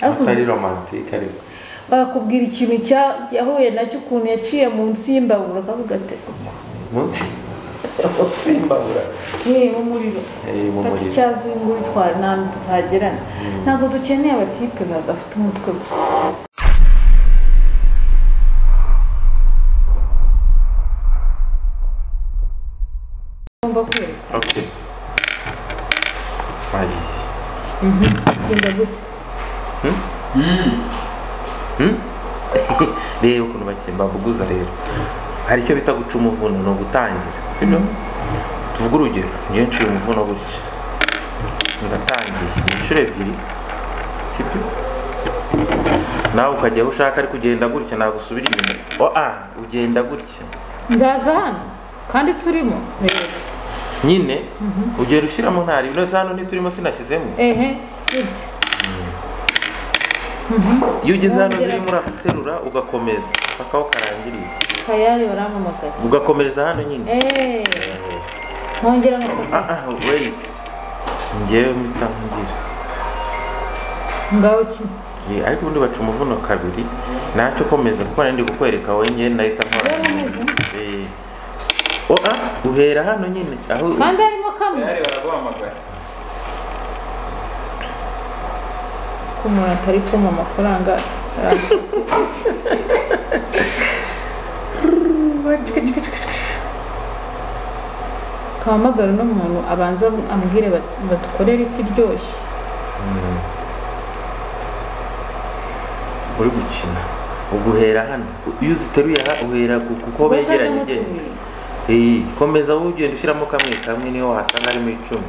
atari romantike ariko bakubwira ikintu cya- yahuye nacyo ukuntu yaciye munsi y'imbabura akavuga ati munsi y'imbabura yewe umuriro Eh, mu fata muriro icyazo uyu nguyu utwara ntabwo tuhagerana ntabwo dukeneye abatipe badafite umutwe gusa ngomba kwereka okay twagiye genda gute reba ukuntu bakiri bavuguza rero hari icyo bita guca umuvuno ni ugutangira sibyo tuvuge urugero njyewe nciye umuvuno gutya ndatangiye ni inshuro ebyiri sibyo nawe ukajya aho ushaka ariko ugenda gutya ntabwo usubira inyuma o a ugenda gutya ndaza hano kandi turimo nyine ugenda ushyiramo ntari ibintu hano ntiturimo sinashyizemo ehe gutya iyo ugeze hano Wongera. zirimo uraterura ugakomeza paka aho karangiriza kayari barampamagaye ugakomereza hano nyine eee nkongera nkafata Ah, ah, wait. Njyewe mpita nkugira. ngaho kimwe Eh, Ariko ubundi baca umuvuno kabiri nacyo komeza kuko nari ndi kukwereka wowe njyewe nahita nkora. Rero umeze. Eh. Oh, ah, uhera hano nyine aho kandi harimo kamwe Bayari baraguhamagara ko umuntu atari kumpa amafaranga kahamagara uno muntu abanza ambwire bat- badukorere ifi iryoshye uri gukina. Ubwo uhera hano. Iyo uziteruye aha uhera ku- kuko begeranye Bakazamo ugenda. tubiri. Eh, komeza wowe ugenda ushyiramo kamwe kamwe niyo wasanga harimo icumi.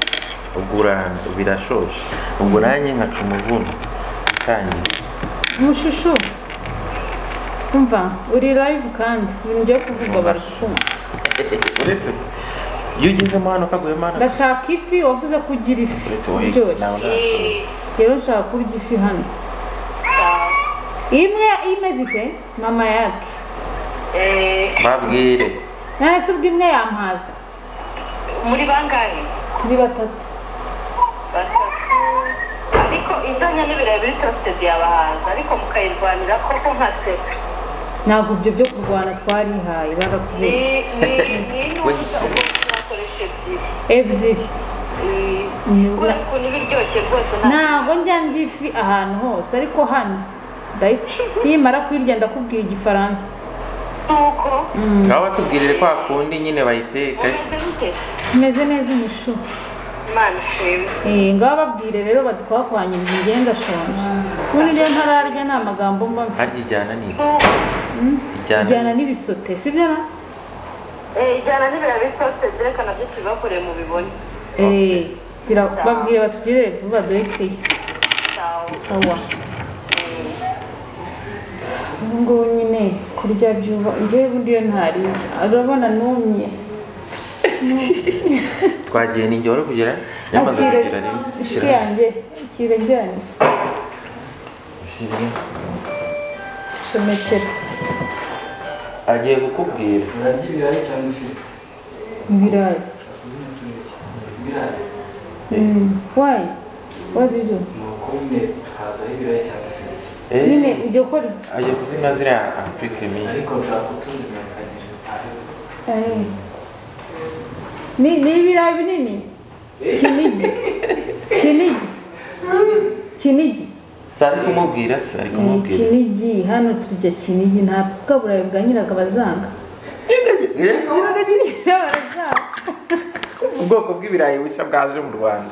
Ubwo ura- birashoshe. Ubwo nanjye nkaca umuvuno. Tangira. mushushu umva uri live kandi ibintu byo kuvuga bari kumva uretse se iyo ugezemo hano kaguyemo hano ndashaka ifi wavuze ko ugira ifi uretse wowe nawe iryoshye ntashoboye rero nshaka kurya ifi hano imwe imeze ite mama yake Eh, babwire none se ubwo imwe yampaza muri bangahe turi batatu batatu ariko inzanya n'ibirayi biri sosiyete ziyabahanza ariko mukayirwanira koko nka se ntabwo ibyo byo kurwana twarihaye barakubeshya ni ni ni n'ubusa ubwo twakoresha ebyiri ebyiri Eh, Ni- kubera ukuntu iba iryoshye rwose nta ntabwo njya ndya ifi ahantu hose ariko hano ndayi- nimara kuyirya ndakubwira igifaransa nuko ngaho batubwirire kwa kundi nyine bayiteka umeze gute imeze neza umushu imana ishimwe Eh, ngaho babwire rero batwakwanyiriza ingenda shonje ubundi rero ntararya nta magambo mba mfite harya ijyana n'iki nuko ijyana ijyana n'ibisote sibyo na eh, ijyana n'ibirayi biri sosiyete zerekana byinshi bakoreye mu bibone Eh, gira- babwire batugirire vuba duhekeye sawa awa ubu ngubu nyine kurya byuba njyewe bundi iyo ntariye urabona numye twagiye ninjye wari kugera yamaze Akire- kugera rimwe ishuri yanjye ikira ryanyu Ushyire. shomekere agiye kukubwira urarya ibirayi cyangwa ifiriti ibirayi izina tureke ibirayi wayi wadido ni uko nyine hazaho ibirayi cyangwa ifiriti Eh, nyine ujya ukora agiye kuzima ziriya apurike minini ariko nshaka kutuzimenyekanisha eh. ni ni ibirayi binini kinigi kinigi kinigi si ari kumubwira se ari Eh, kumubwira kinigi hano turya kinigi nta bwa burayi bwa nyiraga bazanga barazanga ubwoko bw'ibirayi bushya bwaje mu rwanda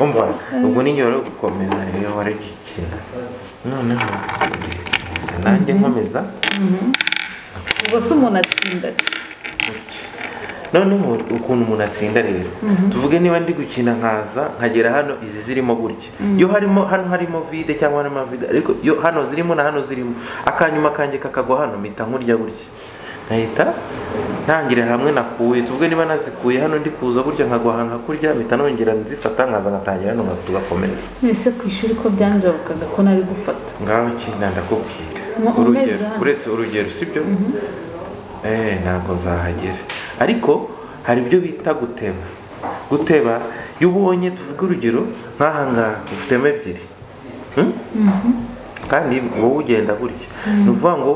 umva ubwo ninjye wari gukomeza rero wari gukina noneho nanjye nkomeza ubwo se umuntu atsinda ate? noneho ukuntu umuntu atsinda rero tuvuge niba ndi gukina nkaza nkagera hano izi zirimo gutya iyo harimo hano harimo vide cyangwa harimo vide ariko iyo hano zirimo na hano zirimo akanyuma kanjye kakagwa hano mpita nkurya gutya nkahita ntangirira hamwe nakuye tuvuge niba nazikuye hano ndi kuza gutya nkagwa aha nkakurya mpita nongera nzifata nkaza nkatangira hano tugakomeza ese ku ishuri ko byanjabukaga ko nari gufata ngaho kina ndakubwira Mu- urugero umeze hano. uretse urugero sibyo eh ntabwo nzahagera ariko hari ibyo bita guteba guteba iyo ubonye tuvuge urugero nk'ahangaha ufitemo ebyiri kandi wowe ugenda gutya ni ukuvuga ngo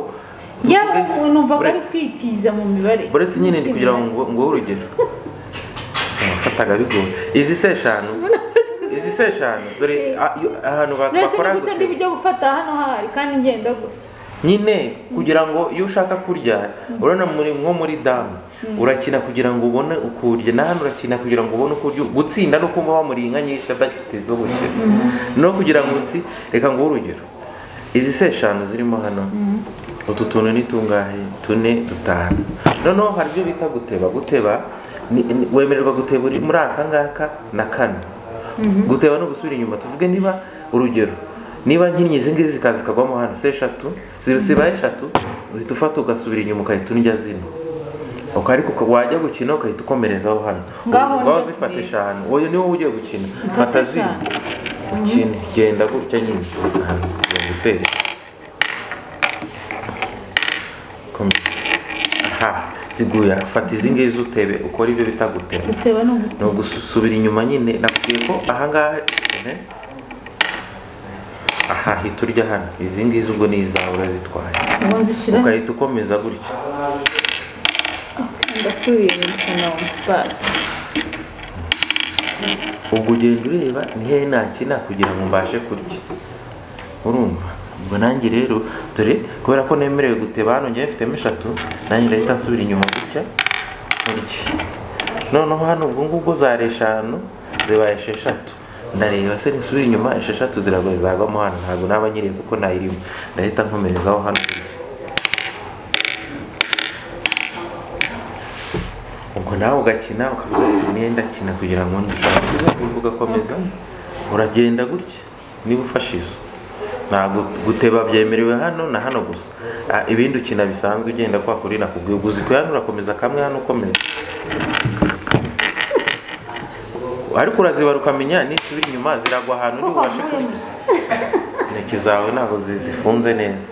yaba numvaga ari uretse- kwitiza mu mibare uretse nyine ni Si kugira ngo byo. ngo- nguhe urugero wafataga bigoye izi se eshanu izi se eshanu dore a- iyo- ahantu ba- uretse bakora ni gute gute? ndi bujye gufata hano hari kandi ngenda gutya nyine kugira ngo iyo ushaka kurya urabona muri nko muri damu urakina kugira ngo ubone uko urya na hano urakina kugira ngo ubone uko urya gutsinda no kumva bamuri inka nyinshi adafite zo gukina no kugira ngo utsi reka nguhe urugero izi se eshanu zirimo hano utu tuntu ni tungahe tune dutanu noneho hari ibyo bita guteba guteba ni- ni- wemererwa guteba uri muri aka ngaka na kane guteba no gusubira inyuma tuvuge niba urugero niba nkinnyi izi ngizi zikaza zikagwamo hano se eshatu zi- zibaye eshatu uhita ufata ugasubira inyuma ugahita urya zino Uko ariko uka- wajya gukina ukahita ukomerezaho hano Ngaho ngaho njya zifata kureba. eshanu uyu niwo ugiye gukina Mfate fata zino eshanu. ukine genda gutya nyine usanga ugenda utera komeza aha ziguye aha. fata izi ngizi utebe ukora ibyo bita guteba guteba ni uguteba ni ugusubira inyuma nyine nakubwiye ko ahangaha ehe. aha hita urya hano izi ngizi ubwo ni izawe urazitwaye ubu nzishyira ukahita ukomeza gutya ndakuriye mu kanwa basi ubwo ugenda ureba ni hehe nakina kugira ngo mbashe kurya urumva ubwo nanjye rero dore kubera ko nemerewe guteba hano njyewe mfitemo eshatu nanjye ndahita nsubira inyuma gutya kurya noneho hano ubwo ngubwo zari eshanu zibaye esheshatu ndareba se nisubira inyuma esheshatu ziragoye zagwamo hano ntabwo naba nyiriye kuko nayirimo ndahita nkomerezaho hano gutya ubwo nawe ugakina ukavuga si imyenda kina kugira ngo ndushake uzagurwa ugakomeza uragenda gutya niba ufashe izo ntabwo guteba byemerewe hano na hano gusa Ah, ibindi ukina bisanzwe ugenda kwa kuri nakubwiye uguzi ku hano urakomeza kamwe hano ukomeza ariko urazibara ukamenya nisubira inyuma ziragwa ahantu uri ubashe kurya intoki zawe ntabwo zi- zifunze neza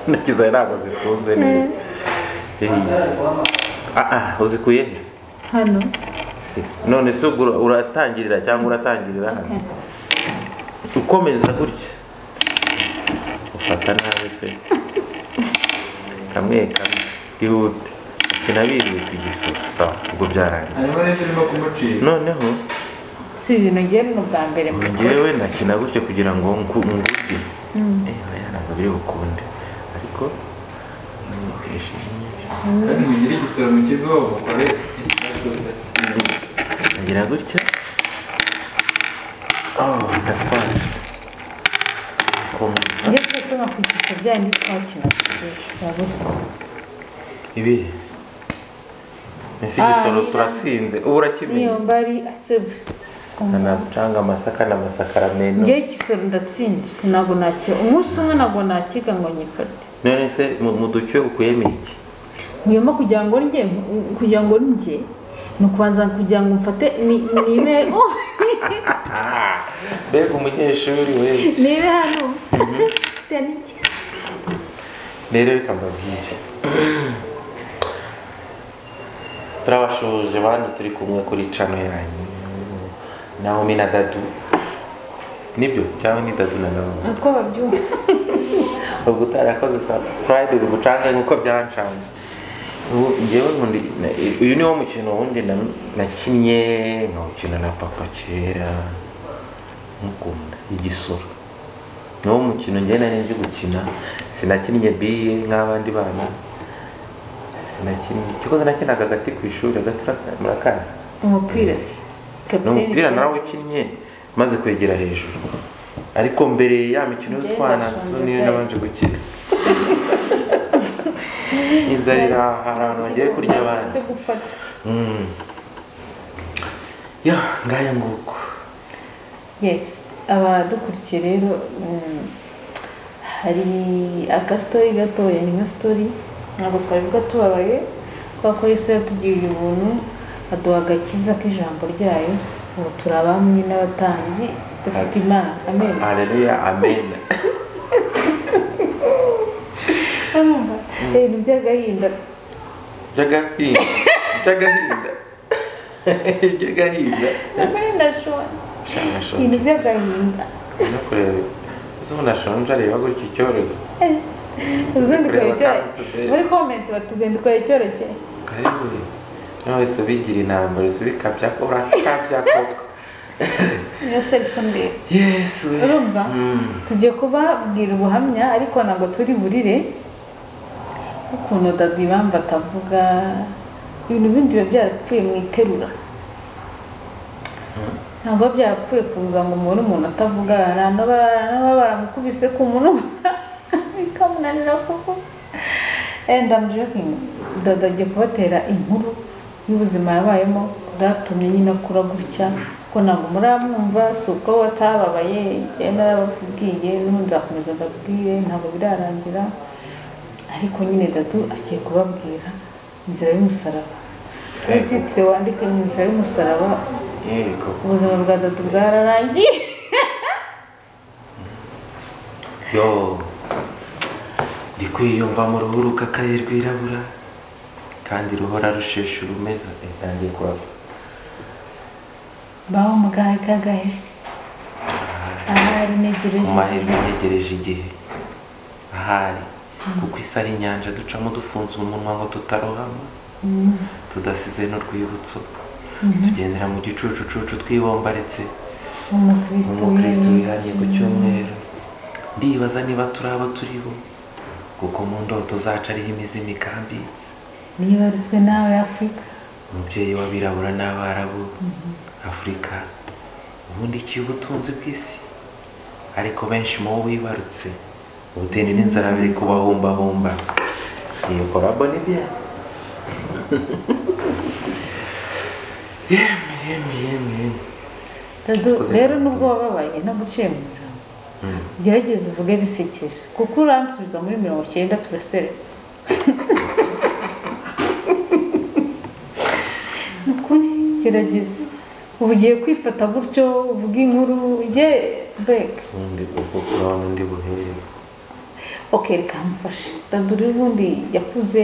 intoki zawe ntabwo zifunze neza Eh. Ah, ah, uzikuye he se? hano none se ubwo ura- uratangirira cyangwa uratangirira hano ukomeza gutya ufata nabi pe kamwe kamwe ihute kina bihuta igisoro sawa ubwo byarangiye harimo n'izirimo kumucira noneho si ibintu ngewe ni ubwa mbere mu ngewe nakina gutya kugira ngo nku- ngurye eh oya ntabwo biri bukunde ariko nishimye kandi mugire igisoro mu kigo mukore Agira gutya oh gaspasi kumva Iyo twese bakwigisha bya ndi twakinaga ibi ese igisoro turatsinze ubu niyo urakimenya mbari asebwe nacanga amasaka n'amasakaramentu ngewe igisoro ndatsinda ntabwo nakiba umunsi umwe ntabwo nakiga ngo nyifate none se mu mu ducyo ukuyemo iki nkuyemo kugira ngo ndye kugira ngo ndye ni ukubanza kugira ngo mfate ni- nibe oh, mbega umunyeshuri we nibe hano Tani iki? rero reka mbabwire turabashuje bandi turi kumwe kuri cano yanyu nahomi na dadu nibyo cyangwa ni dadu na nahomi uko babyumva ubwo utarakoze subscribe uri bucange nk'uko byancanze Ubu njyewe nkundi na- uyu niwo mukino wundi na- nakinnye nkawukina na papa kera mukunda igisoro niwo mukino njyewe nari nzi gukina sinakinnye biye nk'abandi bana sinakinnye kikoze nakinaga agati ku ishuri agati uraka- murakazi umupira se ni umupira narawukinnye maze kwegera hejuru ariko mbere ya mikino y'utwana Njye niyo nabanje gukina inzara iri aha hari abantu bagiye kurya abana Yo gufata Mm. ya ngaya nguko yes abadukurikiye rero mm, hari agastori gatoya ni nka story ntabwo twabivuga tubabaye kubera ko yesu yatugiriye ubuntu aduha agakiza k'ijambo ryayo ubu turi abamwe n'abatambyi dufite imana amen aleluya amen Urumva? ibintu by'agahinda by'agahinda by'agahinda by'agahinda agahinda shona Sha- sha- ibintu by'agahinda no kureba ese umuntu ashonje areba gutya icyorezo ubundi ukora Kureba icyoroshye Kamutude. muri komenti batugenda ukora icyoroshye kariburi nawe se ubigira inamba wese ubikabya ko urakabya koko niyo sekonderi yesu we. urumva Mm. tugiye kubabwira ubuhamya ariko ntabwo turi burire ukuntu dadi bamba atavuga ibintu bindi biba byarapfuye mu iterura ntabwo biba byarapfuye kuza ngo umubone umuntu atavuga hari anaba- n'ababa baramukubise ku munwa bikamunanira kuko and I'm joking dada agiye kubatera inkuru y'ubuzima yabayemo bwatumye nyine akura gutya ko ntabwo muramwumva si uko watababaye njyewe narababwiye n'ubu nzakomeza ndabwire ntabwo birarangira ariko nyine dadu agiye kubabwira inzira y'umusaraba Yego. titire wandike mu inzira y'umusaraba yego ubuzima bwa dadu bwararangiye yo ndi kwiyumva mu ruhu rukakaye rwirabura kandi ruhora rusheshe urumeza itangiye kwaka baho mu gahe k'agahe ahari negere mu mahirwe ntegereje igihe ahari kuko isi ari inyanja ducamo dufunze umunwa ngo tutarohama tudasize n'urwibutso tugendera mu gicucucucu twibombaretse umukristo wihanye ku cyumweru ndibaza niba turi abo turi bo kuko mu ndoto zacu ariho imizi mikambitse nibarutswe nawe afurika umubyeyi w'abirabura n'abarabu afurika ubundi iki ubutunzi bw'isi ariko benshi mu bo wibarutse ubutindi n'inzara biri kubahumbahumba iyo korabo ni bya yemwe yemwe yemwe yemwe Dadu, rero nubwo wababaye ntabwo uciye mu ijambo gerageza uvuge bisekeje kuko uransubiza muri mirongo icyenda turasere ni ukuri gerageza ubu ugiye kwifata gutyo uvuga inkuru ujye bureke ubundi kuko kurabona undi buhere oke reka mfashe dadu rero ubundi yakuze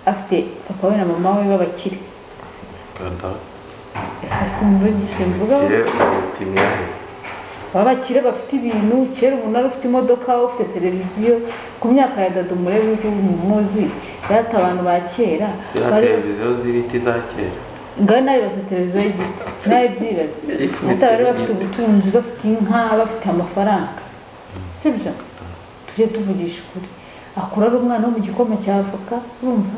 afite papa we na mama we b'abakire kanda simvugishe mvuga kire upimye aheza abakire bafite ibintu kera umuntu wari ufite imodoka ufite televiziyo ku myaka ya dadu murebe uko umuzi yata abantu ba kera ziriya bari televiziyo z'ibiti za kera ngaho nawe baza televiziyo y'igiti nawe byibaze Ipfunitse ati bari bafite n'igiti. ubutunzi bafite inka bafite amafaranga sibyo tujye tuvugisha ukuri akura ari umwana wo mu gikoma cya avoka urumva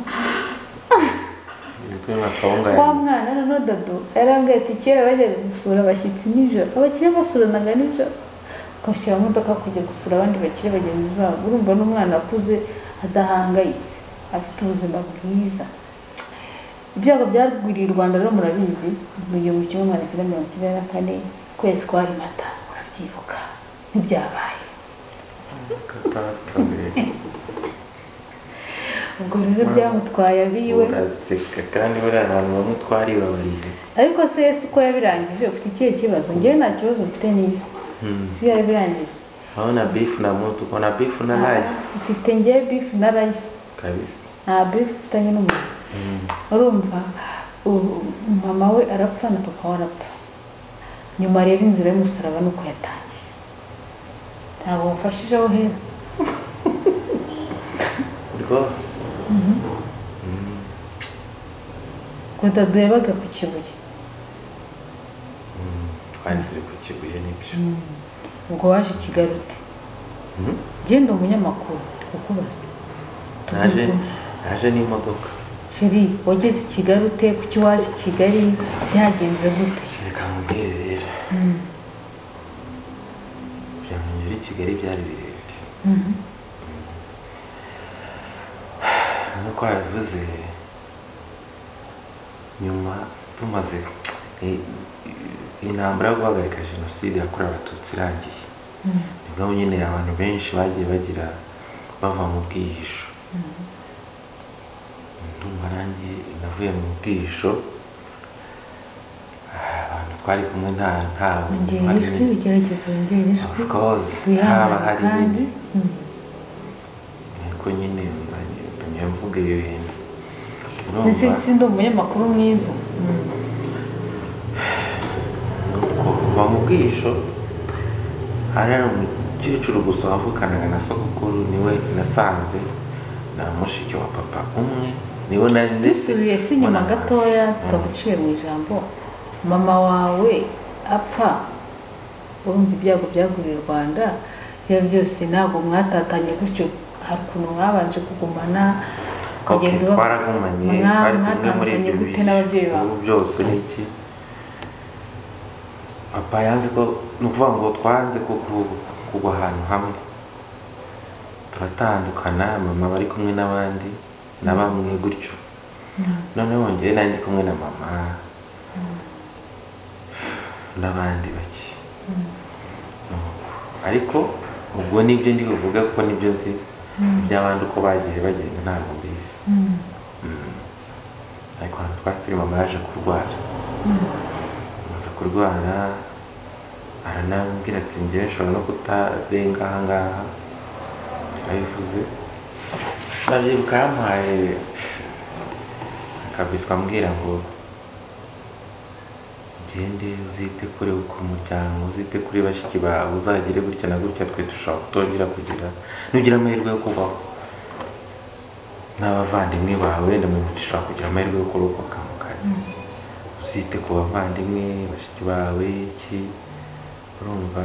ibiti akawunga wa mwana noneho dado yarangaye ati kera bajyaga gusura abashyitsi nijoro abakire basuranaga nijoro bakabashyira mu modoka kujya gusura abandi bakire bagenzi babo urumva n'umwana akuze adahangayitse afite ubuzima bwiza ibyago byagwiriye u rwanda rero murabizi mu gihumbi kimwe magana cyenda mirongo icyenda na kane ukwezi kwa mata urabyibuka ntibyabaye ubwo rero byamutwaye abiwe uraseka kandi buriya ahantu bamwe twaribabariye ariko se yesu uko yabirangije ufite ikihe kibazo njyewe nta kibazo mfite n'isi si yabirangije aho na bifu na mutu uko na bifu na life mfite ngewe bifu na rayo kabisa nta bifu mfitanye n'umuntu urumva u- mama we arapfa na papa we arapfa nyuma rero inzira y'umusaraba ni uko yatangiye ntabwo wafashije aho uhera rwose ngo dadu yabaga ku kibuye twari turi ku kibuye nibyo ubwo waje i kigali ute Mhm. genda umunyamakuru ndi kukubaza naje Tuvuge. naje n'imodoka sheri wageze i kigali ute kuki waje i kigali byagenze gute reka mubwire rero byanyu i kigali byari birebire Mhm. nk'uko wabivuze nyuma tumaze i- i- intambara yo guhagarika jenoside yakorewe abatutsi irangiye nibwo nyine abantu benshi bagiye bagira bava mu bwihisho ndumva nanjye navuye mu bwihisho ah, abantu twari kumwe nta ntawe wongera ijwi ugerageza wongera ijwi Of course, haba wihangane hari kandi nyine. ariko nyine nzanye ntumye mvuga iyo bintu ndetse Urumva? si ndi umunyamakuru mwiza nuko kuva mu bwihisho hariya umukecuru gusa wavukanaga na sogokuru niwe nasanze na mushiki wa papa umwe niwe nari dusubiye si inyuma mbona- gatoya tukaguciye mu ijambo mama wawe apfa urumva ibyago byaguriye u rwanda ibyo byose ntabwo mwatatanye gutyo hari ukuntu mwabanje kugumana Okay, ukagenda uba- twaragumanye mwa- bari kumwe muri mwatandukanye ibyo gute bihe. n'ababyeyi bawe Ubu byose ni iki papa yanze ko ni ukuvuga ngo twanze ku- ku- kugwa ahantu hamwe turatandukana mama bari kumwe n'abandi na bamwe gutyo noneho njyewe nanjye kumwe na mama n'abandi bake Nuko, ariko ubwo nibyo ndi buvuga kuko nibyo nzi iby'abandi uko bagiye bagenda ntabwo mbizi Mm. ariko ahantu twari turi mama yaje kurwara amaze kurwara aranambwira ati ngewe nshobora no kutarenga aha ngaha yarabivuze arabyibuka yampaye akabiswa ambwira ngo ugende uzite kuri ku muryango uzite kuri bashiki bawe uzagire gutya na gutya twe dushobora kutongera kugira nugira amahirwe yo kubaho n'abavandimwe bawe wenda mu dushobora kugira amahirwe yo kurokoka mu kanya uzite ku bavandimwe bashiki bawe iki urumva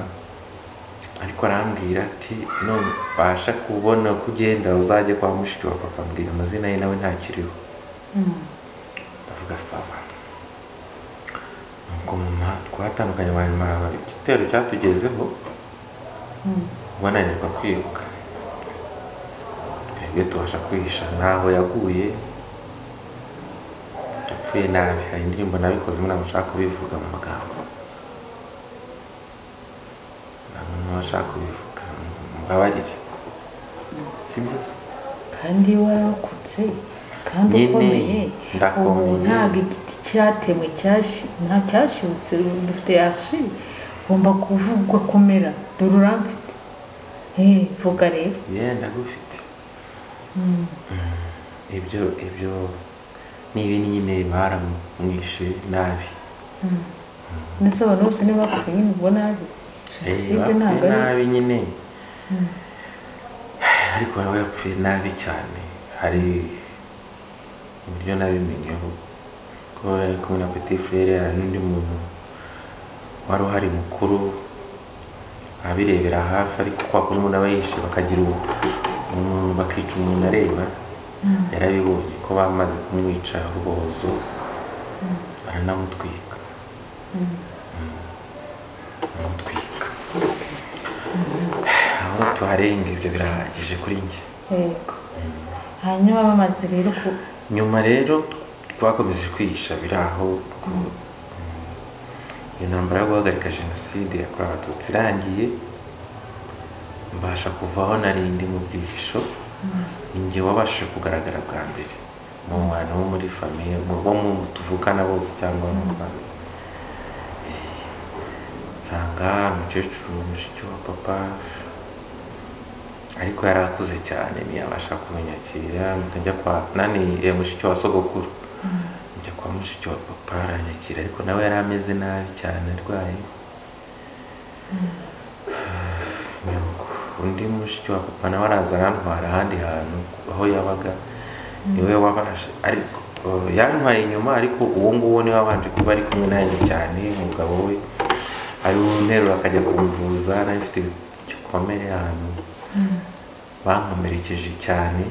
ariko arambwira ati none ubasha kubona uko ugenda uzajye kwa mushiki wa papa mbwira amazina ye nawe ntakiriho Mm. ndavuga sawa nuko mama twatandukanye abantu maraba igitero cyatugezeho Mm. bananirwa kwiruka twebwe tubasha kwihisha ntaho yaguye yapfuye nabi hari indirimbo nabikozemo ntabwo nshaka kubivuga mu magambo ntabwo nashaka kubivuga mbabarire sibyo se kandi warokotse kandi Nyine, ukomeye ubu ndakomeye. ntabwo igiti cyatemwe cyashi- nta cyashibutse ubu dufite yashi ugomba kuvugwa kumera dore uramfite Eh, vuga rero yewe ndagufite ibyo ibyo ni ibintu nyine baramwishe nabi nisobanura bose niba bakubwiye nyine ubwo nabi jenoside ntabwo Yapfuye ari nabi nyine ariko nawe yapfuye nabi cyane hari uburyo nabimenyeho ko yari kumwe na petit frere hari n'undi muntu wari uhari mukuru abirebera hafi ariko kwa kuri umuntu aba yishe bakagira ubu umuntu bakica umuntu areba yarabibonye ko bamaze kumwica ubuhozo baranamutwika baramutwika aho tuharenga ibyo birahagije kuri njye yego hanyuma bamaze rero ku nyuma rero twakomeje kwihisha biri aho ko iyo ntambara yo guhagarika jenoside yakorewe abatutsi irangiye mbasha kuvaho narindi mu bwihisho ni njye wabashije kugaragara bwa mbere mu bantu bo muri famiye mu bo mu tuvukana bose cyangwa mu rwanda nsanga umukecuru mushiki wa papa ariko yari akuze cyane ntiyabasha kumenyakira mpita njya kwa nani eh, mushiki wa sogokuru njya kwa mushiki wa papa aranyakira ariko nawe yari ameze nabi cyane arwaye Nuko undi mushiki wa papa nawe araza arantwara ahandi hantu aho yabaga niwe wabasha ariko eh, yantwaye inyuma ariko uwo nguwo niwe wabanje kuba ari kumwe nanjye cyane umugabo we ari nterura akajya kumvuza nawe mfite igikomere ahantu bankomerekeje cyane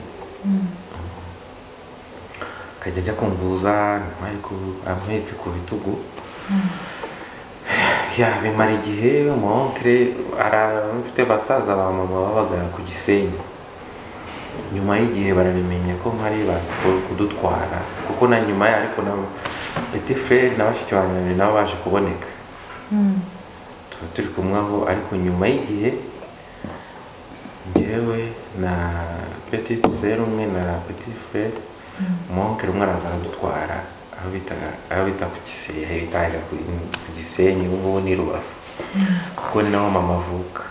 akajya ajya kumvuza nyuma y'uko amuhetse ku bitugu ya bimara igihe umuwonkere arafite basaza ba mama babaga ku gisenyi nyuma y'igihe barabimenya ko mpari baza ku- kudutwara kuko na nyuma ya ariko na peti frere na bashiki banjye nabo baje kuboneka Mm. tuba turi kumwe aho ariko nyuma y'igihe njyewe na petit serume na petit frere umuwonkere umwe araza aradutwara aho bitaga aho bita ku gisenyi bitaga ku ku gisenyi ubu ngubu ni rubavu kuko ni naho mama avuka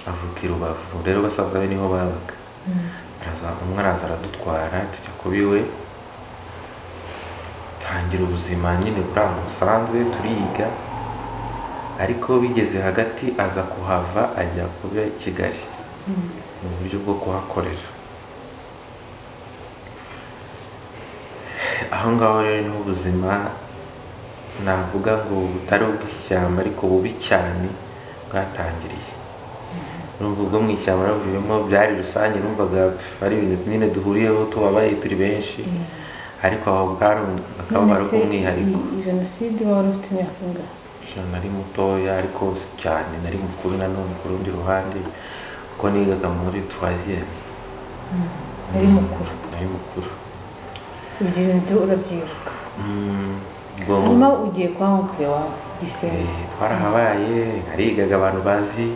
avuka i rubavu rero basaza be niho babaga araza umwe araza aradutwara tujya kuba iwe tangira ubuzima nyine buri ahantu busanzwe turiga ariko bigeze hagati aza kuhava ajya kuba kigali mu buryo bwo kuhakorera aho ngaho rero ni ubuzima navuga ngo butari ubw'ishyamba ariko bubi cyane bwatangiriye nubwo ubwo mu ishyamba navuyemo byari rusange numvaga ari ibintu nyine duhuriyeho tubabaye turi benshi ariko aho bwari akababaro None se k'umwihariko iyi jenoside wari ufite imyaka ingahe Jean nari mutoya ariko si cyane nari mukuru nanone ku rundi ruhande kuko nigaga muri troisième nari mukuru nari mukuru ibyo bintu urabyibuka Mm, ubwo hanyuma ugiye kwa nkukuru iwawe gisenyi eh, twarahabaye narigaga abantu bazi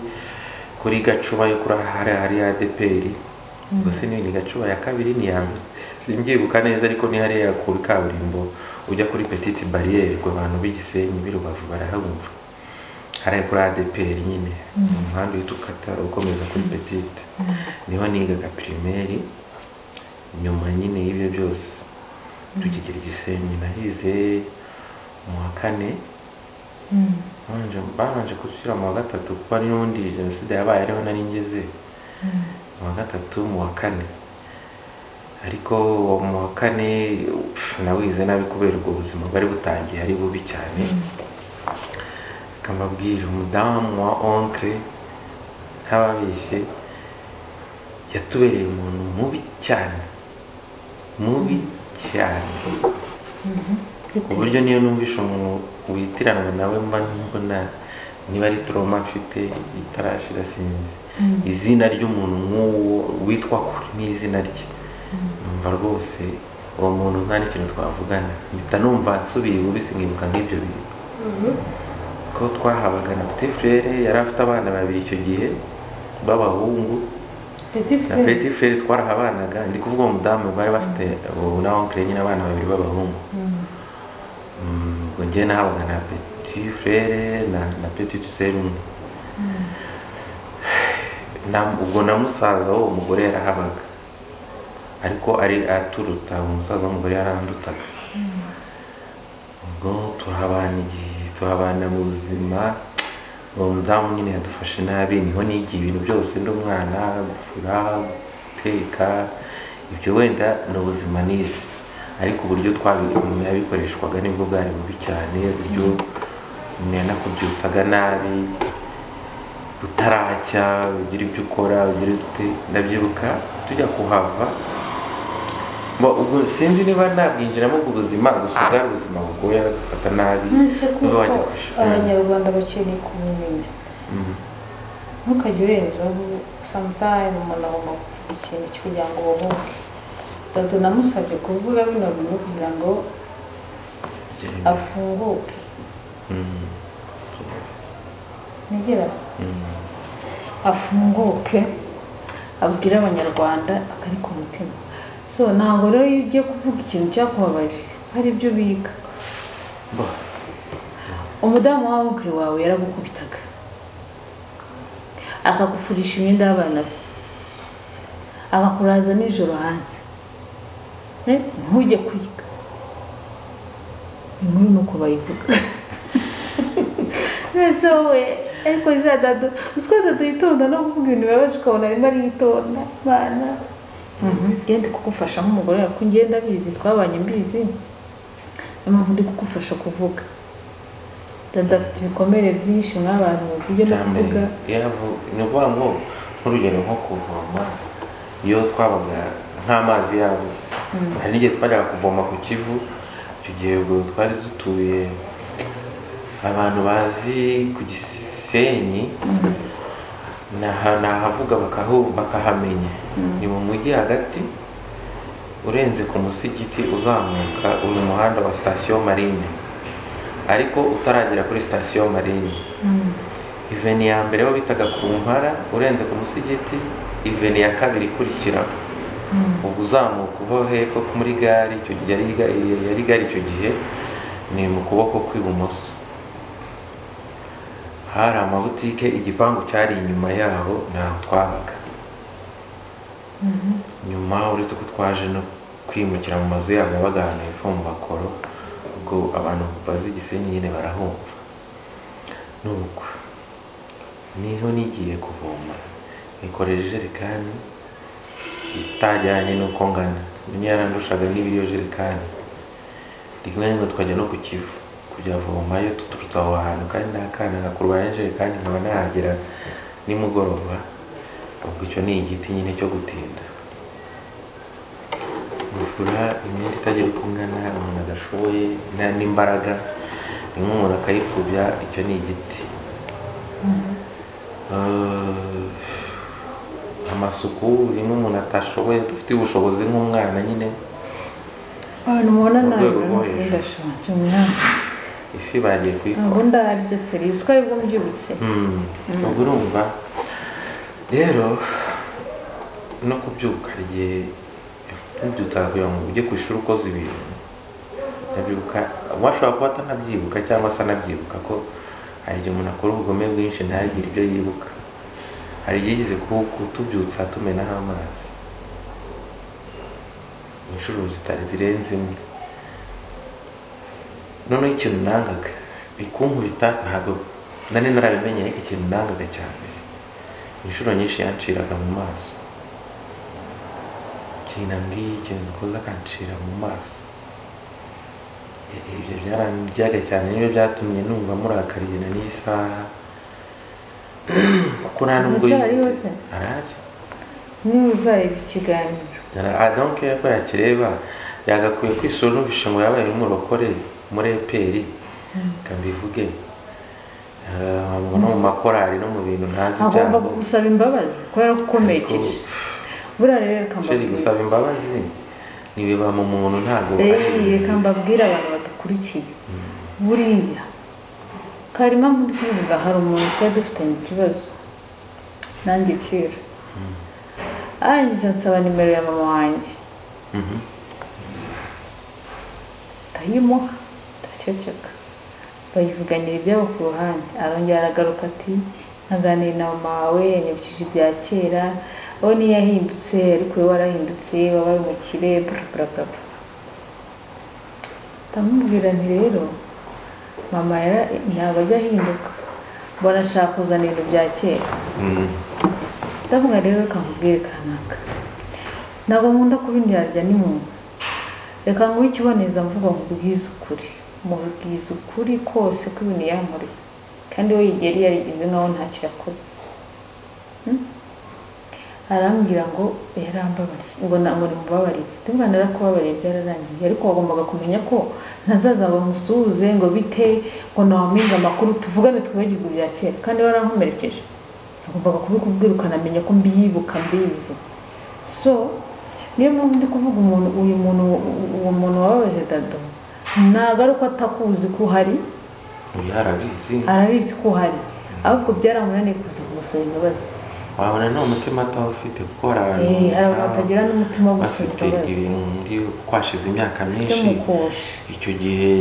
kuri gacuba yo kuri hari hari adeperi gusa ni ni gacuba ya kabiri ni ya mbere simbyibuka neza ariko ni hariya ku kaburimbo ujya kuri petite barriere ubwo abantu b'igisenyi b'i rubavu barahabumva hariya kuri adeperi nyine umuhanda uhita ukata ukomeza kuri petite niho nigaga pirimeri nyuma nyine y'ibyo byose tukigera igisenyi nahize mu wa kane babanje babanje gushyira mu wa gatatu kuko hari n'ubundi jenoside yabaye ariho nari ngeze mu wa gatatu mu wa kane ariko uwo mu wa kane pff, nawize nabi kubera ubwo buzima bwari butangiye ari bubi cyane akamabwira umudamu wa onkre ntababeshye yatubereye umuntu mubi cyane mubi cyane ku buryo niyo numvisha umuntu witiranwa nawe mba mbona niba ari toroma mfite itarashira sinzi izina ry'umuntu nk'uwo witwa kure n'izina rye numva rwose uwo muntu nta n'ikintu twavugana mpita numva nsubiye ibubi sinkibuka nk'ibyo bintu ko twahabaga na petit frere yari afite abana babiri icyo gihe b'abahungu peti na furere petit frere twarahabanaga ndi kuvuga uwo mudamu bari bafite ubu na onkire nyine abana babiri b'abahungu Mm, ubwo njyewe nahabaga na petit frere na, na petite sœur umwe Na- ubwo na musaza w'uwo mugore yarahabaga ariko ari aturuta umusaza w'umugore yarandutaga ubwo turahabana igihe turahabana mu buzima uwo mudamu nyine yadufashe nabi niho nigiye ibintu byose ndi umwana gufura guteka ibyo wenda ni ubuzima nize ariko uburyo twabi- umuntu yabikoreshwaga nibwo bwari bubi cyane uburyo umuntu yanakubyutsaga nabi utaracya ugira ibyo ukora ugira ute ndabyibuka tujya kuhava Bo, ubwo sinzi niba nabwinjiramo ubwo buzima gusa bwari ubuzima bugoye agafata nabi nonese niba kuko wajya ku ishuri. abanyarwanda bakeneye kumumenya Mhm. ntukajya urenzaho sometimes umuntu agomba kuvuga ikintu kugira ngo ubohoke dado namusabye kuvuga bino bintu kugira ngo afunguke Mhm. nigera Mhm. afunguke abwire abanyarwanda akari ku mutima so ntabwo rero iyo ugiye kuvuga ikintu cyakubabaje hari ibyo biga Bo, umudamu wawe ukuri wawe yaragukubitaga akagufurisha imyenda y'abana be akakuraza nijoro hanze Eh, ntujye kwiga inkuru ni uko bayivuga mbese wowe ariko jean dado uziko dado yitonda no kuvuga ibintu bibabaje ukabona arimo aritonda mana ngende kugufasha nk'umugore wawe kuko ngenda mbizi twabanye mbizi niyo mpamvu ndi kugufasha kuvuga dada afite ibikomere byinshi mw'abantu bagiye no cyambere, kuvuga yavu- ni ukuvuga ngo nk'urugero nko kuvoma iyo twabaga nk'amazi yabuze hari n'igihe twajyaga kuvoma ku kivu icyo gihe ubwo twari dutuye abantu bazi ku gisenyi ni aha- ni ahavuga bakahu- bakahamenya ni mu mujyi hagati urenze ku musigiti uzamuka uyu muhanda wa sitasiyo marine ariko utaragera kuri sitasiyo marine iveni ya mbere bo bitaga ku mpara urenze ku musigiti iveni ya kabiri ikurikiraho ubwo uzamuka uva hepfo muri gare icyo gihe yari ga- yari gare icyo gihe ni mu kuboko kw'ibumoso hari amabutike igipangu cyari inyuma yaho ntaho twabaga nyuma uretse ko twaje no kwimukira mu mazu yabo yabaga ahantu hepfo mu makoro ubwo abantu bazi igisenyi nyine barahumva n'ubukwe niho nigiye kuvoma nikoreje ijerekani itajyanye n'uko ngana rimwe yarandushaga n'ibiriyo jerekani rimwe na rimwe twajya no ku kivu kujyavomayo tuturutse aho hantu kandi n'akana nkakurwanya ijerekani nkaba nahagera nimugoroba ahubwo icyo ni igiti nyine cyo gutinda gufura imyenda itagira uko ingana umuntu adashoboye nta- n'imbaraga rimwe umuntu akayipfubya icyo ni igiti Eh, amasuku rimwe umuntu atashoboye dufite ubushobozi nk'umwana nyine abantu mubona Mu nabi rwego rwo urabona hejuru. ndashonje mwasi ifi bagiye kuyikora ntabwo ndarabye seri uzi ko aribwo mbyibutse Mm, ubwo urumva rero no kubyuka hari igihe ubyutsa kugira ngo ujye ku ishuri ukoze ibintu ndabyuka washobora kuba atanabyibuka cyangwa se anabyibuka ko hari igihe umuntu akora ubugome bwinshi ntagire ibyo yibuka hari igihe yigeze ku- kutubyutsa tumenaho amazi inshuro zitari zirenze imwe noneho ikintu nangaga ikunkubita ntabwo nari narabimenye ariko ikintu nangaga cyane inshuro nyinshi yanciraga mu maso ikintu ambwiye ikintu dukoze akancira mu maso I- ibyo byarandyaga cyane nibyo byatumye numva murakariye na n'isaha kuko nta nubwo Aracyariho se? arahari niba uzareba ikiganiro adonke ko yakireba yagakwiye kwisura numvishe ngo yabaye n'umurokore muri eperi reka mbivuge Eh, no mu makorari no mu bintu ntazi agomba byabo. gusaba imbabazi kubera ko ukomerekeje buriya rero reka Sheri mbabwire gusaba imbabazi ntibiba mu muntu ntabwo Eh, reka mbabwire abantu badukurikiye buriya kari impamvu ndi kubivuga hari umuntu twari dufitanye ikibazo nanjye kera arangiza ansaba nimero ya mama wanjye Mhm. ndayimuha ndaceceka bayivuganira ibyabo ku ruhande arongera aragaruka ati ntaganire na mama wawe yanyibukije ibya kera we niyo yahindutse ariko wowe warahindutse wabaye umukire burabura ndamubwira nti rero mama yara- ntabwo ajya ahinduka mbona ashaka kuzana ibintu bya kera Mm. ndavuga rero reka nkubwire kanaka ntabwo nkunda kuba indyarya n'umuntu reka nguhe ikibonezamvugo nkubwize ukuri mubwize ukuri kose ko ibintu yankoreye kandi we yari yarigize nkaho ntacyo yakoze Hmm? arambwira ngo yarambabariye ngo ntabwo nimubabarire ndumva narakubabariye byararangiye ariko wagombaga kumenya ko ntazaza ngo musuhuze ngo bite ngo nawamenye amakuru tuvugane twibagirwe ibya kera kandi warankomerekeje agombaga kubikubwira ukanamenya ko mbiyibuka mbizi so niyo mpamvu ndi kuvuga umuntu uyu muntu uwo muntu wababaje dado ntabwo ari uko atakuzi ko uhari Uyu arabizi arabizi ko uhari ahubwo byaramunaniye kuza kumusaba imbabazi wabona nta mutima atawufite kuko hari abantu Eh, hari abantu nk'abo batagira n'umutima wo gusaba bafite imbabazi ibintu muri kwashize imyaka byo myinshi mukosha icyo gihe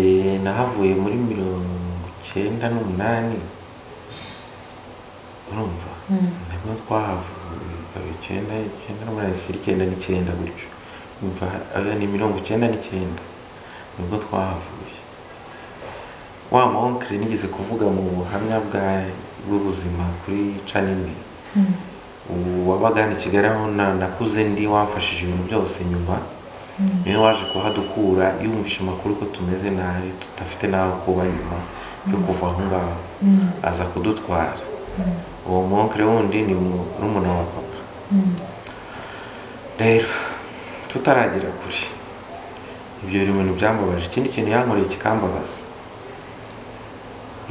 nahavuye muri mirongo icyenda n'umunani urumva ntabwo twahavuye ikaba icyenda icyenda n'umunani zishyira icyenda n'icyenda gutyo Umva, aya ni mirongo icyenda n'icyenda nibwo twahavuye wa monkere nigeze kuvuga mu buhamya bwa- bw'ubuzima kuri canini wabaga hano i kigali aho na- nakuze ndi wamfashije ibintu byose nyuma niwe waje kuhadukura yumvishe amakuru ko tumeze nabi tudafite n'aho kuba nyuma yo kuva aho ngaho aza kudutwara uwo monkere wundi ni murumuna wa papa rero tutaragera kure ibyo biri mu bintu byambabaje ikindi kintu yankoreye kikambabaza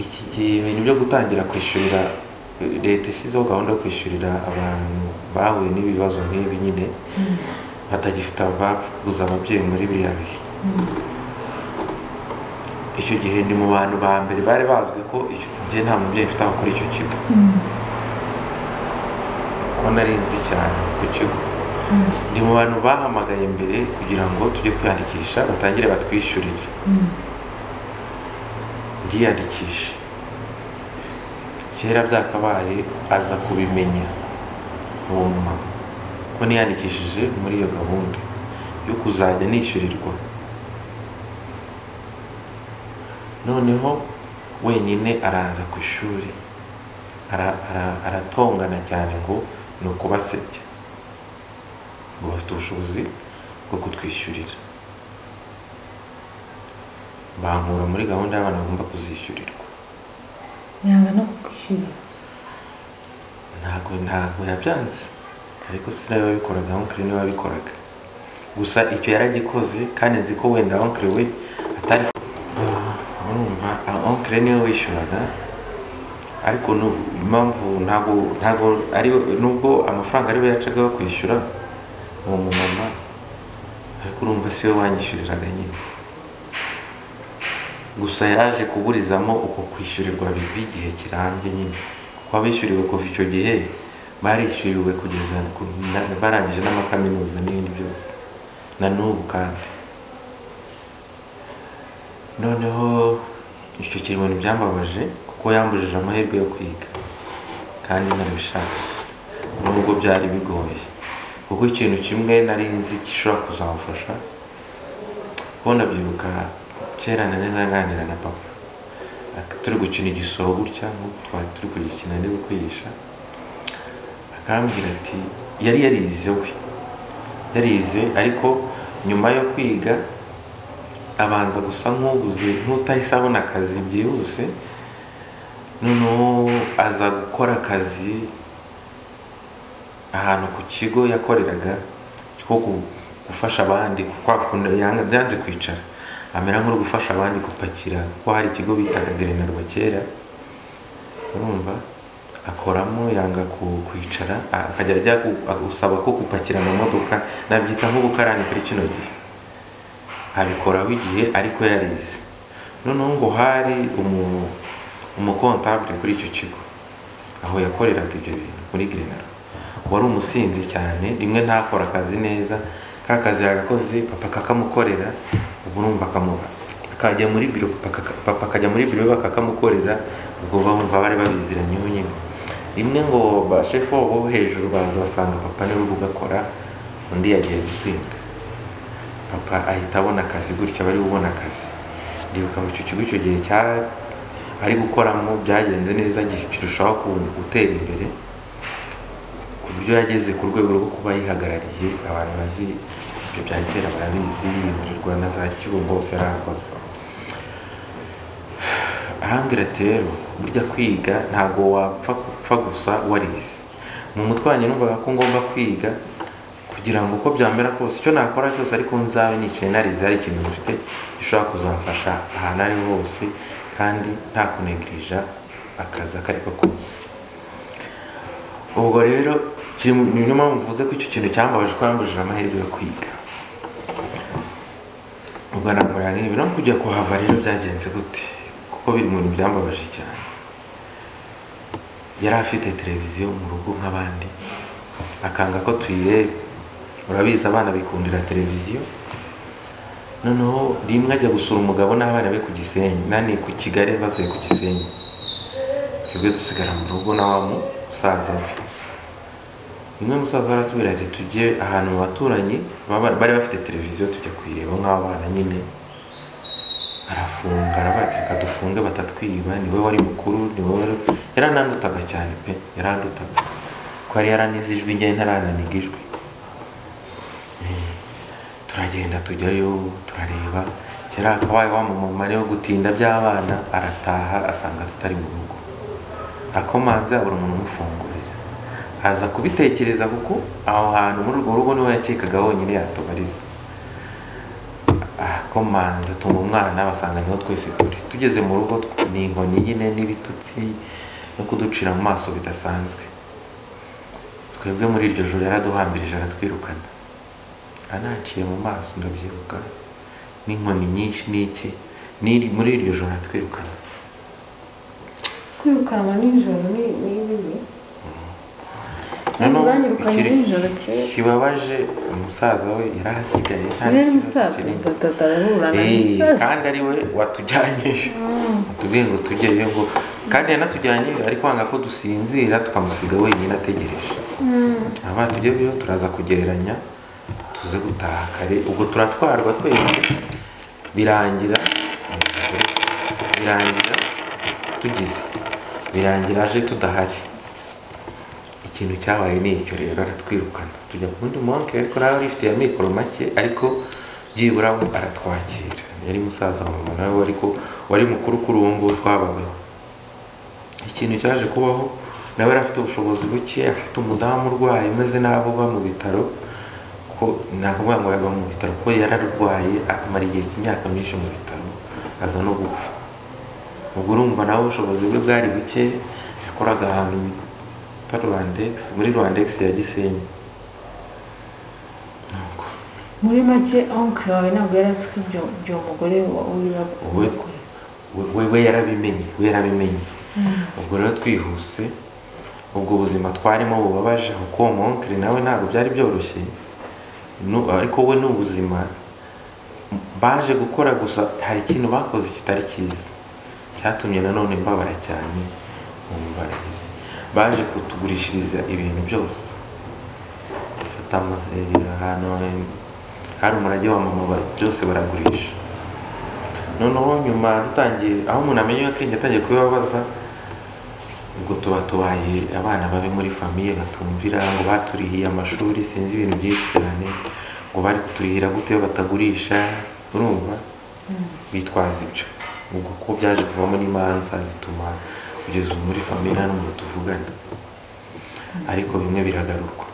iki gihe ibintu byo gutangira kwishyurira leta ishyizeho gahunda yo kwishyurira abantu bahuye n'ibibazo nk'ibi nyine batagifite ababuze ababyeyi muri biriya bihe icyo gihe ni mu bantu ba mbere bari bazwi ko icyo gihe nta mubyeyi mfite aho kuri icyo kigo ko narinzwe cyane ku kigo ni mu bantu bahamagaye mbere kugira ngo tujye kwiyandikisha batangire batwishyurire ndiyandikisha kera byakabaye aza kubimenya uwo mumama ko niyandikishije muri iyo gahunda yo kuzajya nishyurirwa noneho wenyine araza ku ishuri ara- ara- aratongana cyane ngo ni ukubasebya ngo bafite ubushobozi bwo kutwishyurira bankura muri gahunda y'abana bagomba kuzishyurirwa yanga no kukwishyurira ntabwo ntabwo yabyanze ariko sinari wabikoraga onkiri niwe wabikoraga gusa icyo yaragikoze kandi nzi ko wenda onkiri we atari urumva onkiri niwe wishyuraga ariko nu- impamvu ntabwo ntabwo ari nubwo amafaranga ariwe yacaga yo kwishyura uwo mumama ariko urumva si we wanyishyuriraga nyine gusa yaje kuburizamo uko kwishyurirwa bibi igihe kirambye nyine kuko abishyuriwe kuva icyo gihe barishyuriwe kugeza ku- na- barangije n'amakaminuza n'ibindi byose na n'ubu kandi noneho icyo kintu byambabaje kuko yambujije amahirwe yo kwiga kandi narabishaka nubwo byari bigoye kuko ikintu kimwe nari nzi gishobora kuzamufasha kuko ndabyibuka kera nari nganira na papa Ak- turi gukina igisoro gutya nk'uko twari turi kugikina ndi kwigisha akambwira ati yari yarize we yarize ariko nyuma yo kwiga abanza gusa nk'ubuze nk'utahise abona akazi byihuse noneho aza gukora akazi ahantu ku kigo yakoreraga cyo gu- gufasha abandi kwa kundi yanga- byanze kwicara amera nk'uri gufasha abandi gupakira kuko hari ikigo bitaga grenarwa kera urumva akoramo yanga ku- kwicara a- akajya ajya ku- a- gusaba ko gupakira mu modoka nabyita nk'ubukarani kuri kino gihe abikoraho igihe ariko yarize noneho ngo hari umu- umukontabule kuri icyo kigo aho yakoreraga ibyo bintu muri grenaro wari umusinzi cyane rimwe ntakora akazi neza ka kazi yagakoze papa kakamukorera ubu urumva akamuba akajya muri biro papa kaka- papa akajya muri biro we kakamukorera ubwo bumva bari babiziranye nyine rimwe ngo bashefu bo hejuru baza basanga papa niwe uri gukora undi yagiye gusinda papa ahita abona akazi gutya bari bubona akazi ndibuka mu icyo kigo icyo gihe cya ari gukoramo byagenze neza gi- kirushaho ku- gutera imbere ku buryo yageze ku rwego rwo kuba yihagarariye abantu bazi ibyo bya kera barabizi yimurirwa na za kibungo hose yarakoze arambwira ati rero burya kwiga ntabwo wapfa gupfa gusa warize mu mutwe wanjye numvaga ko ngomba kwiga kugira ngo uko byamera kose icyo nakora cyose ariko nzabe nicaye narize hari ikintu mfite gishobora kuzamfasha ahantu ari ho hose kandi nta kunegirija akazi ako ari ko kose ubwo rero kiri mu- niyo mpamvu mvuze ko icyo kintu cyambabaje ko yambujije amahirwe yo kwiga ubwo nakorera nk'ibi no kujya kuhava rero byagenze gute kuko biri mu bintu byambabaje cyane yari afite televiziyo mu rugo nk'abandi akanga ko tuyireba urabizi abana bikundira televiziyo noneho rimwe ajya gusura umugabo n'abana be ku gisenyi nani ku kigali bavuye ku gisenyi twebwe dusigara mu rugo na wa musaza we rimwe musaza we aratubwira ati tujye ahantu mu baturanyi baba- bari bafite televiziyo tujya kuyireba nk'abana nyine arafunga aravuga reka dufunge batatwiba ni we wari mukuru ni we wari yaranandutaga cyane pe yarandutaga ko yari yaranize ijwi njye ntarananiga ijwi Eh, turagenda tujyayo turareba kera akabaye wa mumama niwe gutinda by'abana arataha asanga tutari mu rugo akomanze abura umuntu umufungurira aza kubitekereza kuko aho hantu muri urwo rugo niwe yakekaga honyine yatubariza akomanze atuma umwana basanga niho twese turi tugeze mu rugo tw- ni inkoni nyine n'ibitutsi no kuducira mu maso bidasanzwe twebwe muri iryo joro yaraduhambirije aratwirukana anaciye mu maso ndabyibuka n'inkoni nyinshi n'iki N'iri- muri iryo joro aratwirukana kwirukanwa nijoro ni ni bibi Noneho banyirukanye ikiri- nijoro kera kibabaje umusaza we yari ahasigaye nta niba ari n'ikibazo umusaza kirimo. batata arahurana Eh, n'umusaza kandi ari we watujyanye atubwiye ngo tugereyo ngo kandi yanatujyanye ariko wanga ko dusinzira tukamusiga wenyine ategereje aba tujye byo turaza kugereranya tuze gutaha kare ubwo turatwarwa twese birangira birangira tugize birangira aje tudahari ikintu cyabaye ni icyo rero aratwirukana tujya ku wundi monke ariko nawe yari ifite ya mikoro make ariko byibura we aratwakira yari musaza wa mama nawe ariko wari mukuru kuri ubu ngubu twabagaho ikintu cyaje kubaho nawe yari afite ubushobozi buke afite umudamu urwaye umeze nabi uba mu bitaro ko nta kuvuga ngo yaba mu bitaro kuko yararwaye akamara igihe cy'imyaka myinshi mu bitaro aza no gupfa ubwo urumva nawe ubushobozi bwe bwari buke yakoraga ahantu bita rwandex muri rwandex ya gisenyi Nuko, muri make onkiri wawe ntabwo yari azi ko ibyo ibyo uwo mugore wiwe we we- we- we yarabimenye we yarabimenye ubwo rero twihuse ubwo buzima twarimo bubabaje kuko uwo monkere nawe ntabwo byari byoroshye Nu- ariko we ni ubuzima baje gukora gusa hari ikintu bakoze kitari cyiza cyatumye nanone mbabara cyane mu mbaragizi baje kutugurishiriza ibintu byose bafata amazi ahantu hari umurage wa mama ba- byose baragurisha noneho nyuma dutangiye aho umuntu amenya akenge atangiye kubibabaza ubwo tuba tubaye abana babi muri famiye batumvira ngo baturihiye amashuri sinzi ibintu byinshi cyane ngo bari kuturihira gute iyo batagurisha urumva bitwaza ibyo ubwo ko byaje kuvamo n'imanza zituma kugeza ubu muri famiye nta n'umuntu tuvugana ariko bimwe biragaruka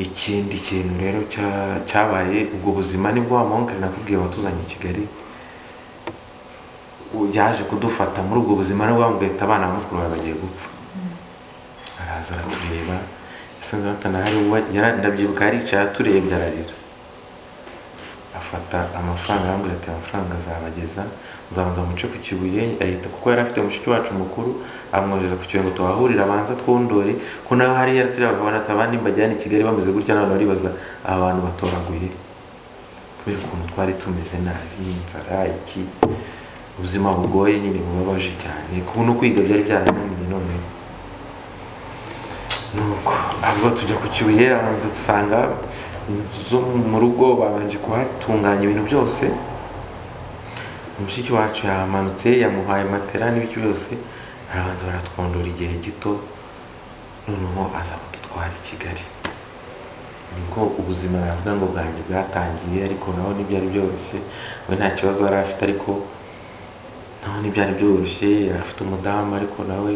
ikindi kintu rero cya- cyabaye ubwo buzima nibwo wa monke nakubwiye watuzanye i kigali yaje kudufata muri ubwo buzima nibwo bamubwiye ati abana ba mukuru bawe bagiye gupfa araza aratureba yasanze batanahari ndabyibuka yaricaye aturebye ararira afata amafaranga arambwira ati amafaranga azabageza muzabanza muce ku kibuye ahita kuko yari afite mushiki wacu mukuru amwohereza ku kibuye ngo tubahurire abanza twondore ko nawe hariya turiya bakabona ati abandi mbajyana i kigali bameze gutya none baribaza aba bantu batoraguye kubera ukuntu twari tumeze nabi inzara iki ubuzima bugoye nyine bubabaje cyane kuko no kwiga byari byarananiye none nuko ahubwo tujya ku kibuye abanza dusanga inzu zo mu rugo babanje kuhatunganya ibintu byose mushiki wacu yamanutse yamuhaye matera n'ibiki byose arabanza baratwondora igihe gito noneho aza kudutwara i kigali nibwo ubuzima navuga ngo bwanjye bwatangiye ariko naho ntibyari byoroshye we nta kibazo yari afite ariko naho ntibyari byoroshye afite umudamu ariko nawe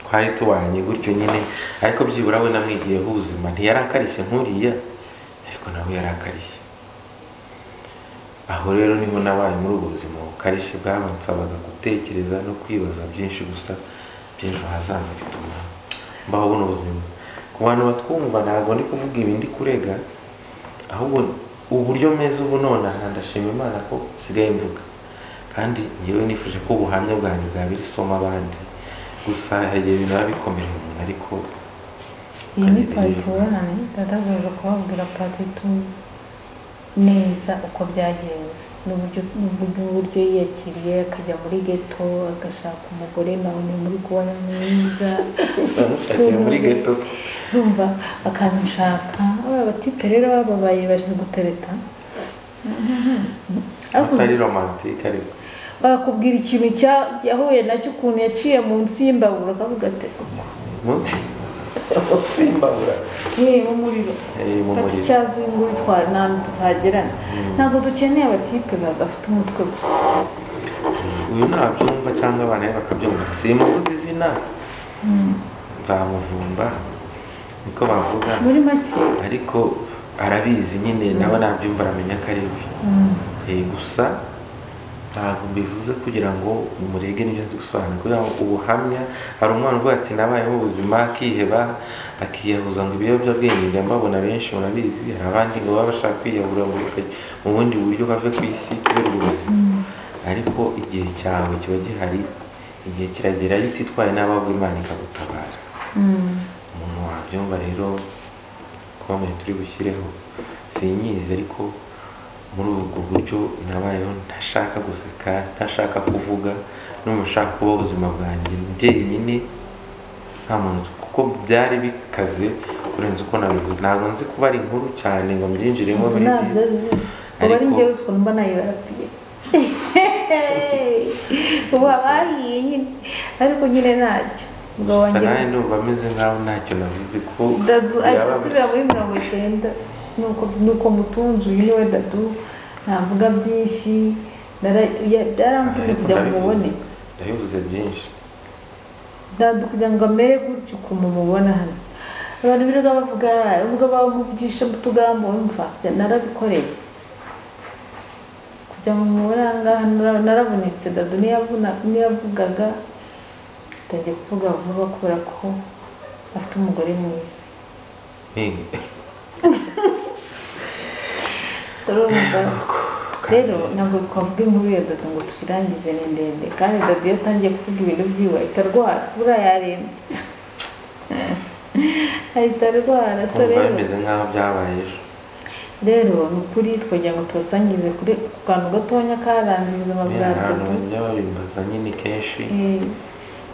twari tubanye gutyo nyine ariko byibura we namwigiyeho ubuzima ntiyarakarishye nkuriya ariko nawe yarakarishye aho rero niho nabaye muri ubwo buzima bukarishye bwabansabaga gutekereza no kwibaza byinshi gusa by'ejo hazaza bituma mbaho buno buzima ku bantu batwumva ntabwo ndi kuvuga ibi ndi kurega ahubwo uburyo meze ubu nonaha ndashima imana ko nsigaye mvuga kandi ngewe nifuje ko ubuhamya bwanjye bwaba isoma abandi gusa hari igihe ibintu biba bikomeye umuntu ariko iyi ni pati ubonanye dada azaza kubabwira pati tu neza uko byagenze n'uburyo n'uburyo uburyo yiyakiriye akajya muri geto agashaka umugore nawe ni muri kubona mwiza Tugiye muri geto urumva akanshaka aba batipe rero bababaye baje gutereta Akuze- atari romantike ariko bakubwira ikintu cya- yahuye nacyo ukuntu yaciye munsi y'imbabura akavuga ati munsi simbabura yewe umuriro Eh, mu ati muriro. cyazi uyu nguyu twa- ntabwo tutagerana ntabwo dukeneye abatipe bafite umutwe gusa uyu ntabyumva cyangwa abana be bakabyumva simuvuze izina nzamuvumba niko bavuga muri make ariko arabizi nyine nawe nabyumva aramenya ko ari bibi Eh, gusa ntabwo bivuze kugira ngo umurege n'ibyo nzi gusobanura kugira ngo ubuhamya hari umwana uvuga ati nabayeho ubuzima akiheba akiyahuza ngo ibiyobyabwenge njya mbabona benshi murabizi hari abandi ngo baba bashaka kwiyahura ngo bakajya mu bundi buryo bave ku isi kubera ubwo buzima ariko igihe cyawe kiba gihari igihe kiragera iyo utitwaye n'ababwo imana ikagutabara umuntu wabyumva rero kuba turi bushyireho sinyizi ariko muri ubwo buryo nabayeho ntashaka guseka ntashaka kuvuga n'umushaka kuba ubuzima bwanjye njyenyine nta muntu kuko byari bikaze kurenza uko nabivuze ntabwo nzi kuba ari inkuru cyane ngo mbyinjiremo buri ntabwo gihe. azi ubu ari Ariko- njyewe uswa mba nayibarapiye ubu abahiye nyine ariko nyine ntacyo ubwo wanjye sanaye numva ameze nkaho ntacyo navuze ko dadu ahise yaba- asubira muri mirongo icyenda nuko nuko mutunzi uyu niwe dadu ntavuga byinshi nara- ya- byaramvunye Ariko kugira ngo ndabivuze. mubone ndabivuze byinshi dadu kugira ngo amere gutyo ukuntu mubona hano abantu birirwa bavuga ubwo bamuvugisha mu tugambo wumva narabikoreye kugira ngo mubone aha ngaha nara- narabonetse dadu niyo avuna- niyo avugaga atangiye kuvuga vuba kubera ko afite umugore mwiza Ni- turumva rero ntabwo twavuga inkuru ya dada ngo tuyirangize ni ndende kandi dada iyo atangiye kuvuga ibintu byiwe ahita arwara buriya yarembye ahita arwara so kumva rero bimeze nkaho byabaye ejo rero ni ukuri twagira ngo tubasangize kuri ku kantu gatonya karanze ubuzima bwa Ni ahantu dada bajya babimbaza nyine kenshi Eh,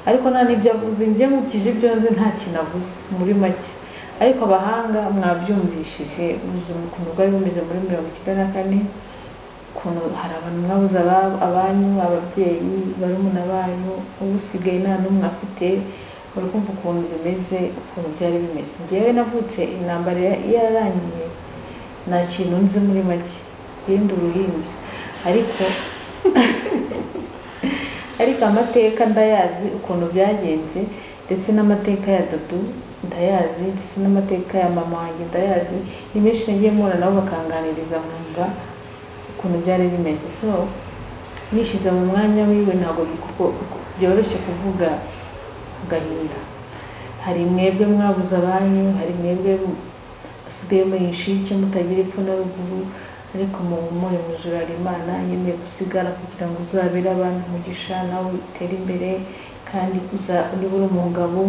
ariko nta n'ibyo avuze njye nkurikije ibyo nzi nta kintu avuze muri make ariko abahanga mwabyumvishije ubuzima ukuntu bwari bumeze muri mirongo icyenda na kane ukuntu hari abantu mwabuze aba- abanyu ababyeyi barumuna banyu usigaye nta n'umwe afite uri kumva ukuntu bimeze ukuntu byari bimeze njyewe navutse intambara ya- yararangiye nta kintu nzi muri make irindi uruhinja ariko ariko amateka ndayazi ukuntu byagenze ndetse n'amateka ya dudu ndayazi ndetse n'amateka ya mama wanjye ndayazi ni menshi nagiye mpura nabo bakanganiriza nkumva ukuntu byari bimeze so nishyize mu mwanya wiwe ntabwo bikuko- byoroshye kuvuga agahinda hari mwebwe mwabuze abanyu hari mwebwe basigaye muhisha icyo mutagira epfo na ruguru ariko mu muri mujurara imana yemeye gusigara kugira ngo uzabere abantu umugisha nawe utere imbere kandi uza niba uri umugabo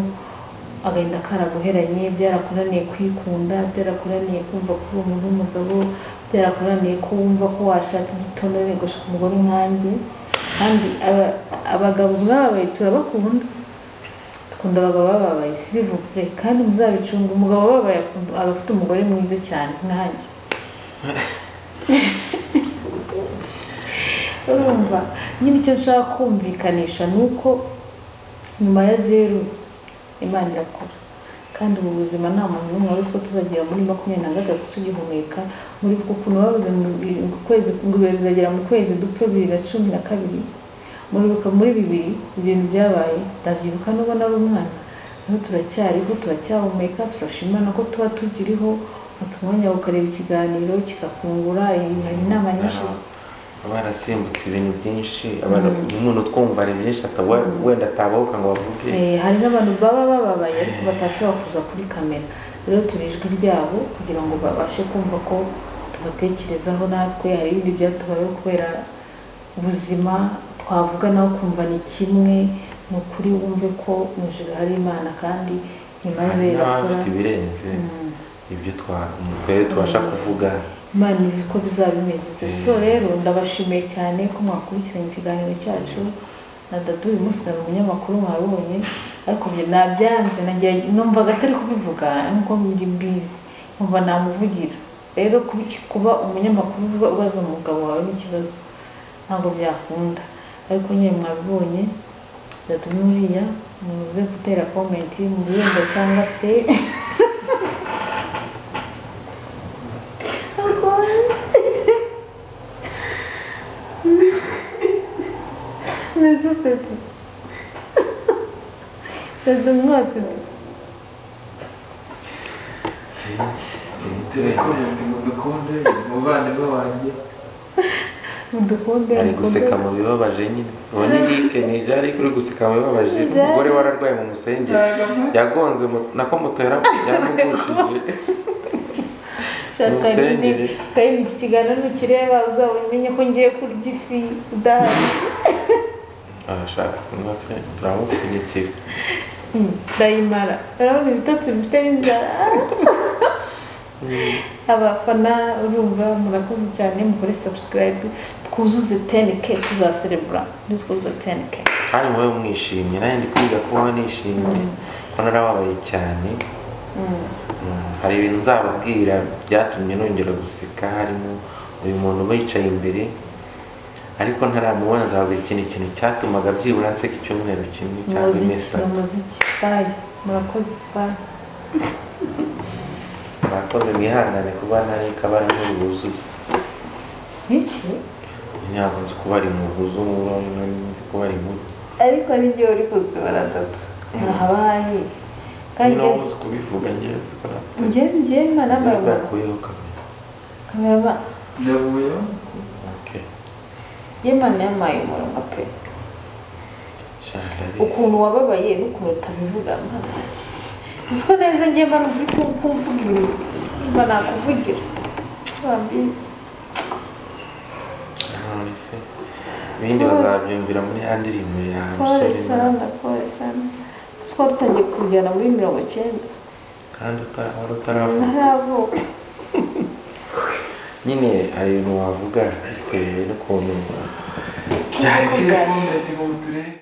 agahinda karaguheranye byarakunaniye kwikunda byarakunaniye kumva ko uri umuntu w'umugabo byarakunaniye ko wumva ko washaka igitonore ugashaka umugore nkanjye kandi aba- abagabo mwababaye turabakunda dukunda abagabo bababaye sirivure kandi muzabicunga umugabo wababaye akunda- aba afite umugore mwiza cyane nkanjye urumva nyine icyo nshaka kumvikanisha ni uko nyuma ya zeru imana irakora kandi ubu buzima nta muntu n'umwe wari uzi ko tuzagera muri makumyabiri na gatatu tugihumeka muri uku kuntu babuze mu bi- mu kwezi ngo ibihe bizagera mu kwezi dupfe bibiri na cumi na kabiri muribuka muri bibiri ibintu byabaye ndabyibuka nubwo nari umwana ariko turacyariho turacyahumeka turashima na ko tuba tukiriho watuma umwanya ukareba ikiganiro kikakungura iyi- hari inama nyinshi zi- Baba barasimbutse ibintu byinshi abantu umuntu twumva ari byinshi atawe- wenda atabahuka ngo bavuge Eh, hari n'abantu baba bababaye ariko batashobora kuza kuri kamera rero turi ijwi ryabo kugira ngo babashe kumva ko tubatekerezaho natwe hari ibindi byatubayeho kubera ubuzima twavuga nawe kumva ni kimwe ni ukuri wumve ko mu ijoro hari imana kandi imaze hari irakora n'abafite ibirenze Mm. ibyo twa- twari tubasha kuvuga imana izi ko bizaba bimeze Mm. so rero ndabashimiye cyane ko mwakurikiranye ikiganiro cyacu na dadu uyu munsi nari umunyamakuru mwabonye ariko njye nabyanze nagira- numvaga atari kubivuga nkuko ndi mbizi nkumva namuvugira rero kubi- kuba umunyamakuru uvuga ubaza umugabo wawe n'ikibazo ntabwo byakunda ariko nyine mwabibonye dadu n'uriya muze gutera komenti mu birunga cyangwa se Mais ça c'est tout. Ça donne moi c'est tout. turakomenti ngo dukunde umuvandimwe wanjye Udukunde ari guseka mu bibabaje nyine uwo ni Nick Nija ari kuri guseka mu bibabaje Nija. umugore wararwaye mu musenge yagonze mu- nako moto yaramu- yaramugushije Shaka Umusengere. nyine kandi iki kiganiro nukireba uzabamenye ko ngiye kurya ifi udahari arashaka kunywa se turamupfunyikira ndayimara urabona ibitotsi bifite n'inzara abafana urumva murakoze cyane mukore subscribe twuzuze 10k tuzaserebura nitwuzuze 10k kandi mube mwishimye nanjye ndi kwiga kubaho nishimye kuko narababaye cyane Mm. Mm, hari ibintu nzababwira byatumye nongera guseka harimo uyu muntu ubicaye imbere ariko ntaramubona nzababwira ikintu ikintu cyatumaga byibura nseka icyumweru kimwe cyangwa iminsi umuziki ni itatu umuziki bayi murakoze bayi murakoze mwihangane kuba nari kabari nk'uru wuzuye iki ntabwo nzi kuba ari mu buzu nk'uru nzi kuba ari mu ariko n'igihe uri kuzibara dada ntahabaye kandi niba uzi kubivuga neza njye njye manamara bakuyeho kamera kamerama ndavuye Okay. yemana yamaye umurongo pe Shandari. ukuntu wababaye n'ukuntu utabivuga mwana uzi ko neza njye mba uri kumvuga ibintu mba nakuvugira wambizi None se ibindi bazabyumvira muri ya ndirimbo ya pole musore na- sana pole sana uzi ko watangiye kujyana muri mirongo icyenda kandi uta- wari utaravuga ntaravuka nyine hari ibintu wavuga bitewe n'ukuntu yo